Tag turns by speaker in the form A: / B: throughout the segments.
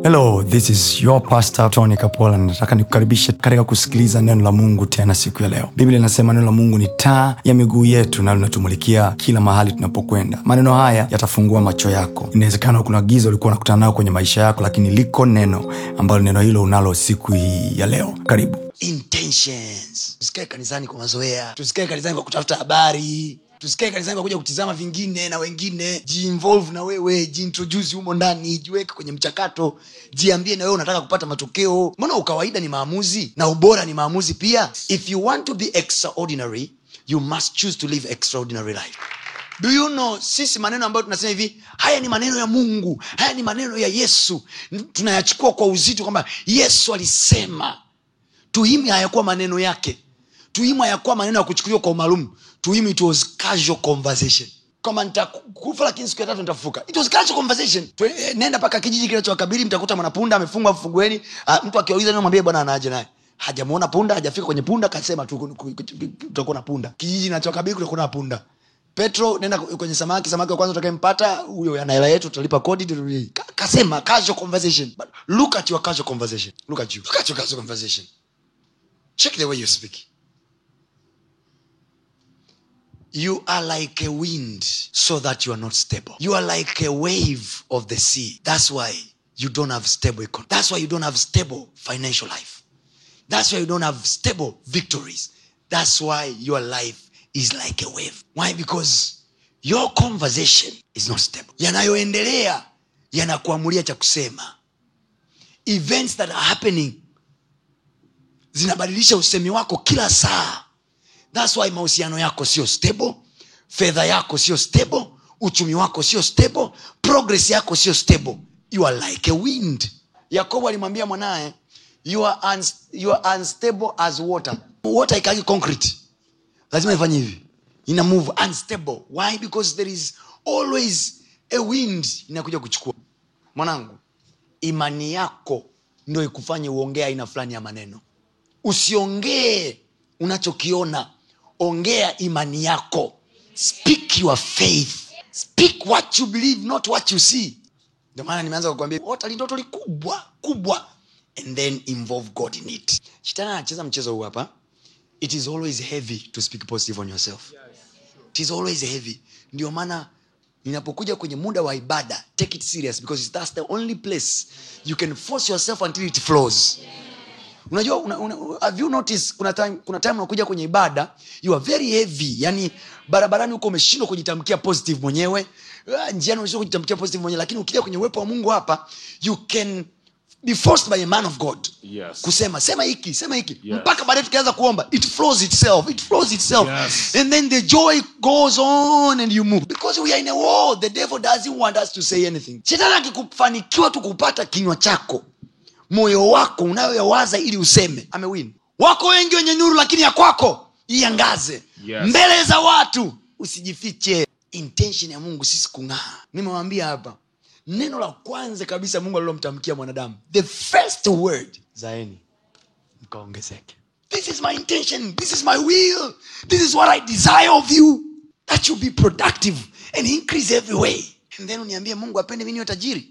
A: hello this is your pastor tony kapola nataka nikukaribishe katika kusikiliza neno la mungu tena siku ya leo biblia inasema neno la mungu ni taa ya miguu yetu na linatumulikia kila mahali tunapokwenda maneno haya yatafungua macho yako inawezekana kuna giza ulikuwa unakutana nayo kwenye maisha yako lakini liko neno ambalo neno hilo unalo siku hii ya leo karibu
B: intentions tusikae kanisani kwa mazoea tusikae kanisani kwa kutafuta habari tusikae kanisani kwa kuja kutizama vingine na wengine jiinvolve na wewe jiintroduce humo ndani jiweke kwenye mchakato jiambie na wewe unataka kupata matokeo mbona ukawaida ni maamuzi na ubora ni maamuzi pia if you want to be extraordinary you must choose to live extraordinary life do you know sisi maneno ambayo tunasema hivi haya ni maneno ya mungu haya ni maneno ya yesu tunayachukua kwa uzito kwamba yesu alisema tuhimu hayakuwa maneno yake tuhimu hayakuwa maneno ya kuchukuliwa kwa umaalum tuhimu it was casual conversation kama nitakufa lakini siku ya tatu nitafufuka it was casual conversation tu, eh, nenda mpaka kijiji kinachowakabili mtakuta mwanapunda amefungwa mfungueni uh, mtu akiwauliza neno mwambie bwana anaaje naye hajamuona punda hajafika kwenye punda kasema tu ku- ku- ku- kutakuwa na punda kijiji kinachowakabili kutakuwa na punda petro nenda kwenye samaki samaki wa kwanza utakayempata huyo ana hela yetu tutalipa kodi tu- Ka- kasema casual conversation But look at your casual conversation look at you look at your casual conversation check the way you speak you are like a wind so that you are not stable you are like a wave of the sea that's why you don't have stable econ- that's why you don't have stable financial life that's why you don't have stable victories that's why your life is like a wave why because your conversation is not stable yanayoendelea yanakuamulia cha kusema events that are happening zinabadilisha usemi wako kila saa thats why mahusiano yako sio stable fedha yako sio stable uchumi wako sio stable progress yako sio stable you are like a wind yakobo alimwambia mwanaye you are, uns you are unstable as water water ikagi concrete lazima ifanye hivi ina move unstable why because there is always a wind inakuja kuchukua mwanangu imani yako ndio ikufanye uongee aina fulani ya maneno usiongee unachokiona ongea imani yako speak your faith speak what you believe not what you see ndio maana nimeanza kukwambia ota lindoto likubwa kubwa and then involve god in it shetani anacheza mchezo huu hapa it is always heavy to speak positive on yourself it is always heavy ndio maana ninapokuja kwenye muda wa ibada take it serious because that's the only place you can force yourself until it flows unajua una, una, have you noticed kuna time kuna time unakuja kwenye ibada you are very heavy yani barabarani huko umeshindwa kujitamkia positive mwenyewe Ah, njiani umeshindwa kujitamkia positive mwenyewe lakini ukija kwenye uwepo wa mungu hapa you can be forced by a man of god
C: Yes.
B: kusema sema hiki sema hiki
C: Yes.
B: mpaka baadaye tukianza kuomba it flows itself it flows itself
C: Yes.
B: and then the joy goes on and you move because we are in a war the devil doesn't want us to say anything shetani akikufanikiwa tu kupata kinywa chako moyo wako unayoyawaza ili useme amewin wako wengi wenye nuru lakini ya kwako iangaze
C: Yes.
B: mbele za watu usijifiche intention ya mungu sisi kung'aa nimewambia hapa neno la kwanza kabisa mungu alilomtamkia mwanadamu the first word zaeni mkaongezeke this is my intention this is my will this is what i desire of you that you be productive and increase every way and then uniambie mungu apende mi niwe tajiri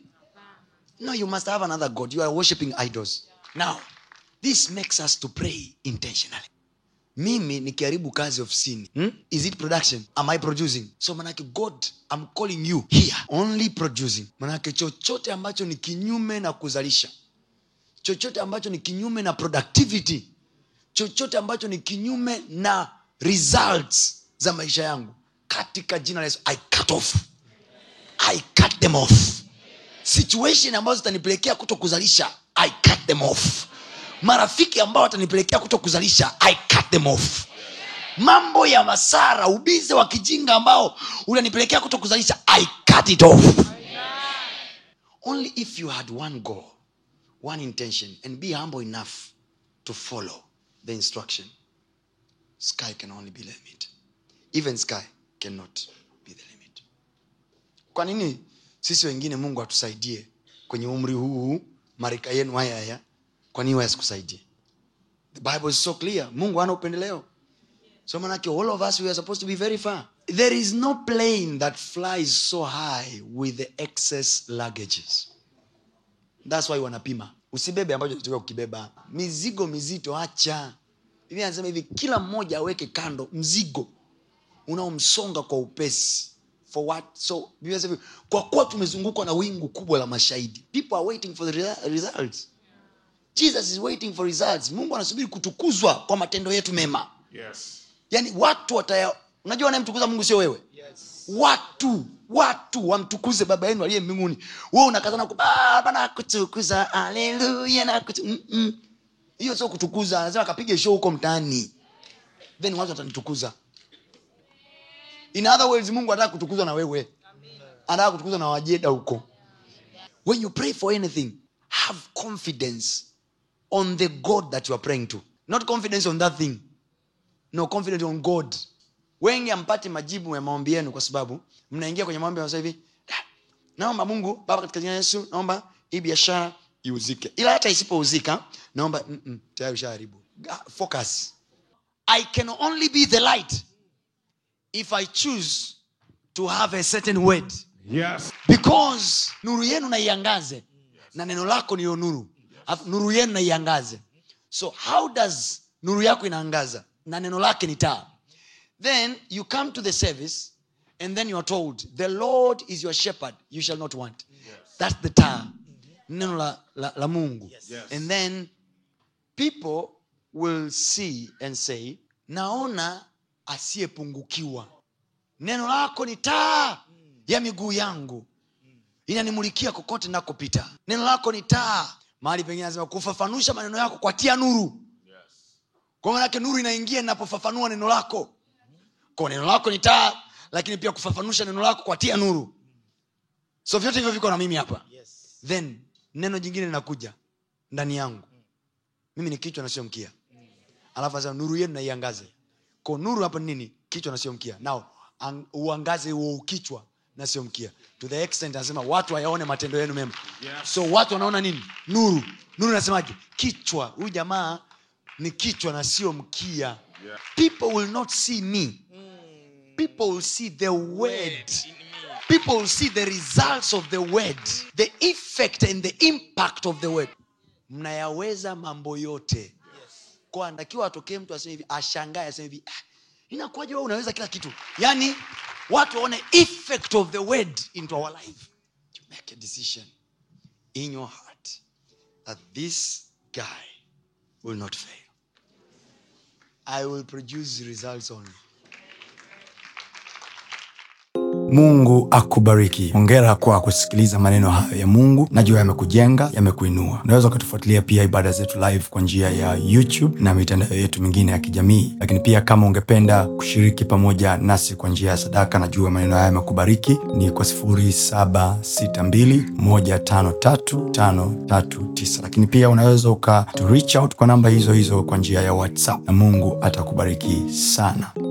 B: no you must have another god you are worshiping idols now this makes us to pray intentionally mimi nikiharibu kazi ofisini hmm? is it production am i producing so manake god i'm calling you here only producing manake chochote ambacho ni kinyume na kuzalisha chochote ambacho ni kinyume na productivity chochote ambacho ni kinyume na results za maisha yangu katika jina la yesu i cut off i cut them off situation ambazo zitanipelekea kuto kuzalisha i cut them off marafiki ambao watanipelekea kuto kuzalisha i cut them off mambo ya masara ubize wa kijinga ambao unanipelekea kuto kuzalisha i cut it off only if you had one goal one intention and be humble enough to follow the instruction sky can only be the limit even sky cannot be the limit kwa nini sisi wengine mungu atusaidie kwenye umri huu marika yenu haya haya kwa nini wasikusaidie the bible is so clear mungu hana upendeleo so manake all of us we are supposed to be very far there is no plane that flies so high with the excess luggages thats why wanapima usibebe ambacho unatakiwa kukibeba mizigo mizito acha biblia anasema hivi kila mmoja aweke kando mzigo unaomsonga kwa upesi for what so Biblia inasema hivi, kwa kuwa tumezungukwa na wingu kubwa la mashahidi people are waiting for the re- results jesus is waiting for results mungu anasubiri kutukuzwa kwa matendo yetu mema
C: Yes.
B: yaani watu wataya unajua wanayemtukuza mungu sio wewe watu watu wamtukuze baba yenu aliye mbinguni we unakazana ku- baba nakutukuza aleluya nakutu-" Mm-mm. hiyo sio kutukuza anasema kapige show huko mtaani then watu watanitukuza in other words mungu anataka kutukuzwa na wewe anataka kutukuzwa na wajeda huko when you pray for anything have confidence on the god that you are praying to not confidence on that thing no confidence on god wengi ampati majibu ya maombi yenu kwa sababu mnaingia kwenye maombi sasa hivi "Ah, naomba mungu baba katika jina la yesu naomba hii biashara iuzike ila hata isipouzika naomba mm-mm, tayari ushaharibu Ah, focus i can only be the light if i choose to have a certain word
C: Yes.
B: because nuru yenu naiangaze na neno lako niyo nuru Alafu nuru yenu naiangaze so how does nuru yako inaangaza na neno lake ni taa then you come to the service and then you are told the lord is your shepherd you shall not want that's the taa neno la, la, la mungu
C: Yes.
B: and then people will see and say naona asiyepungukiwa neno lako ni taa ya miguu yangu inanimulikia kokote nakopita neno lako ni taa mahali pengine anasema kufafanusha maneno yako kwa tia nuru kwa manake nuru inaingia inapofafanua neno lako kwa neno lako ni taa lakini pia kufafanusha neno lako kwa tia nuru so vyote hivyo viko na mimi hapa then neno jingine linakuja ndani yangu mimi ni kichwa na sio mkia alafu anasema nuru yenu naiangaze ko nuru hapa ni nini kichwa na sio mkia nao ang, uangaze huo kichwa na sio mkia to the extent anasema watu wayaone matendo yenu mema
C: Yes.
B: so watu wanaona nini nuru nuru nasemaje kichwa huyu jamaa ni kichwa na sio mkia
C: Yeah.
B: people will not see me people will see the word people will see the results of the word the effect and the impact of the word mnayaweza mambo yote kwa anatakiwa atokee mtu aseme hivi ashangae aseme hivi ah, inakuwaje wewe unaweza kila kitu yaani watu waone effect of the word into our life to make a decision in your heart that this guy will not fail i will produce results only
A: mungu akubariki hongera kwa kusikiliza maneno hayo ya mungu najua yamekujenga yamekuinua unaweza ukatufuatilia pia ibada zetu live kwa njia ya youtube na mitandao yetu mingine ya kijamii lakini pia kama ungependa kushiriki pamoja nasi kwa njia ya sadaka najua maneno haya yamekubariki ni kwa 762153539 lakini pia unaweza uka to reach out kwa namba hizo hizo kwa njia ya whatsapp na mungu atakubariki sana